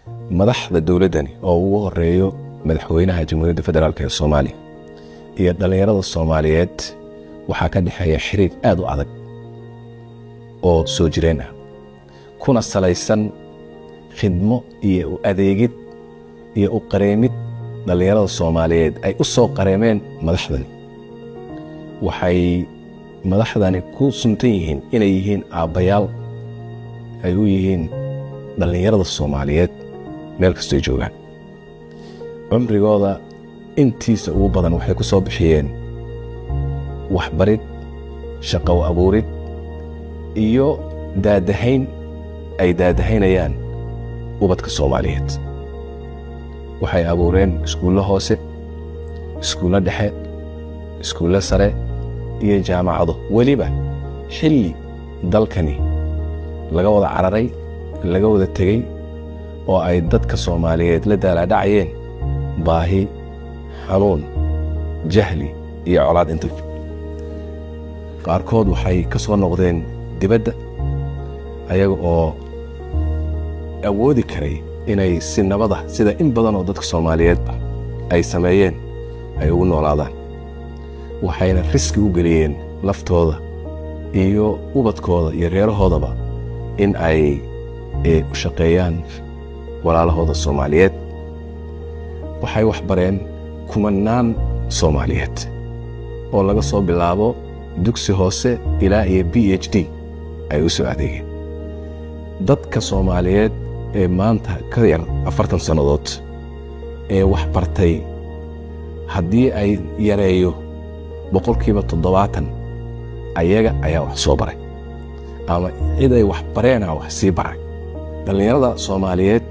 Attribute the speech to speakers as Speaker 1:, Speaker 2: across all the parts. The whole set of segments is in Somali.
Speaker 1: madaxda dowladdani oo ugu horeeyo madaxweynaha jamhuuriyadda federaalk ee soomaaliya iyo dhallinyarada soomaaliyeed waxaa ka dhexeeya xiriir aad u adag oo soo jireen ah kuna salaysan khidmo iyo u adeegid iyo u qareemid dhallinyarada soomaaliyeed ay u soo qareemeen madaxdani waxay madaxdani ku suntan yihiin inay yihiin aabbayaal ay u yihiin dhallinyarada soomaaliyeed meel kastoy joogaan cumrigooda intiisa ugu badan waxay ku soo bixiyeen waxbarid shaqow abuurid iyo daadahayn ay daadahaynayaan ubadka soomaaliyeed waxay abuureen iskuullo hoose iskuullo dhexe iskuullo sare iyo jaamacado weliba xilli dalkani laga wada cararay laga wada tegey oo ay dadka soomaaliyeed la daalaadhacayeen baahi xanuun jahli iyo colaad inta qaarkood waxay ka soo noqdeen dibadda ayaga oo awoodi karay inay si nabada sida in badan oo dadka soomaaliyeedba ay sameeyeen ay ugu noolaadaan waxayna riski u geliyeen laftooda iyo ubadkooda iyo reerahoodaba in ay u shaqeeyaan walaalahooda soomaaliyeed waxay wax bareen kumannaan soomaaliyeed oo laga soo bilaabo dugsi hoose ilaa iyo b h d ay u soo adeegeen dadka soomaaliyeed ee maanta ka yar afartan sannadood ee wax bartay haddii ay yareeyo boqolkiiba toddobaatan ayaga ayaa wax soo baray ama cid ay wax bareena wax sii baray dhallinyarada soomaaliyeed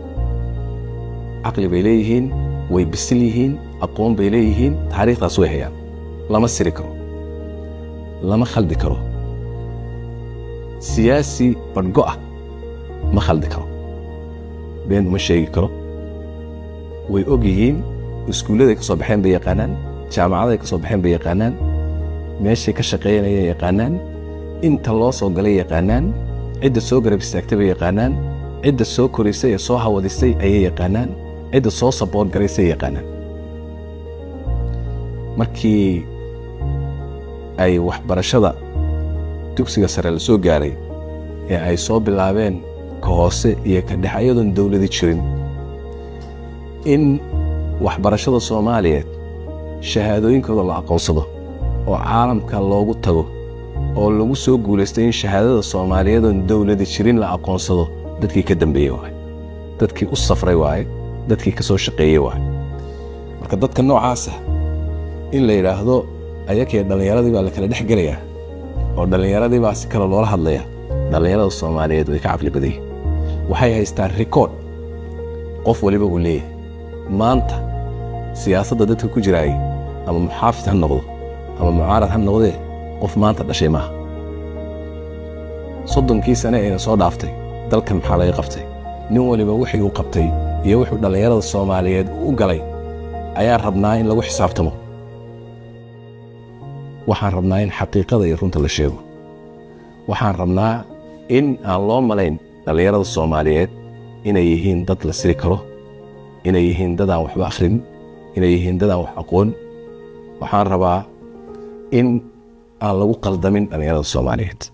Speaker 1: caqli bay leeyihiin way bisil yihiin aqoon bay leeyihiin taariikhdaas way hayaan lama siri karo lama khaldi karo siyaasi badhgo ah ma khaldi karo been uma sheegi karo way og yihiin iskuulladay ka soo baxeen bay yaqaanaan jaamacaday ka soo baxeen bay yaqaanaan meeshay ka shaqaynayay yaqaanaan inta loo soo galay yaqaanaan cidda soo garab istaagtay bay yaqaanaan cidda soo korisay ee soo hawadisay ayay yaqaanaan cidda soo saboor garaysay yaqaanaan markii ay waxbarashada dugsiga sare la soo gaaray ee ay soo bilaabeen ka hoose iyo ka dhex ayadoon dowladi jirin in waxbarashada soomaaliyeed shahaadooyinkooda la aqoonsado oo caalamka loogu tago oo lagu soo guulaystay in shahaadada soomaaliyeedoon dowladi jirin la aqoonsado dadkii ka dambeeyey waaye dadkii u safray waaye dadkii ka soo shaqeeyey waaye marka dadka noocaasa in la yidhaahdo ayakii dhallinyaradii baa la kala dhex gelayaa oo dhallinyaradii baa si kale loola hadlayaa dhallinyarada soomaaliyeed way ka caqli badayeen waxay haystaan rikoodh qof waliba uu leeyahay maanta siyaasadda dadka ku jiraayay ama muxaafid ha noqdo ama mucaarad ha noqdee qof maanta dhashay maaha soddonkii sane ayna soo dhaaftay dalkan maxaa laga qabtay nin waliba wixii uu qabtay iyo wuxuu dhallinyarada soomaaliyeed u galay ayaan rabnaa in lagu xisaabtamo waxaan rabnaa in xaqiiqada iyo runta la sheego waxaan rabnaa in aan loo malayn dhallinyarada soomaaliyeed inay yihiin dad la siri karo inay yihiin dad aan waxba akhrin inay yihiin dad aan wax aqoon waxaan rabaa in aan lagu qaldamin dhallinyarada soomaaliyeed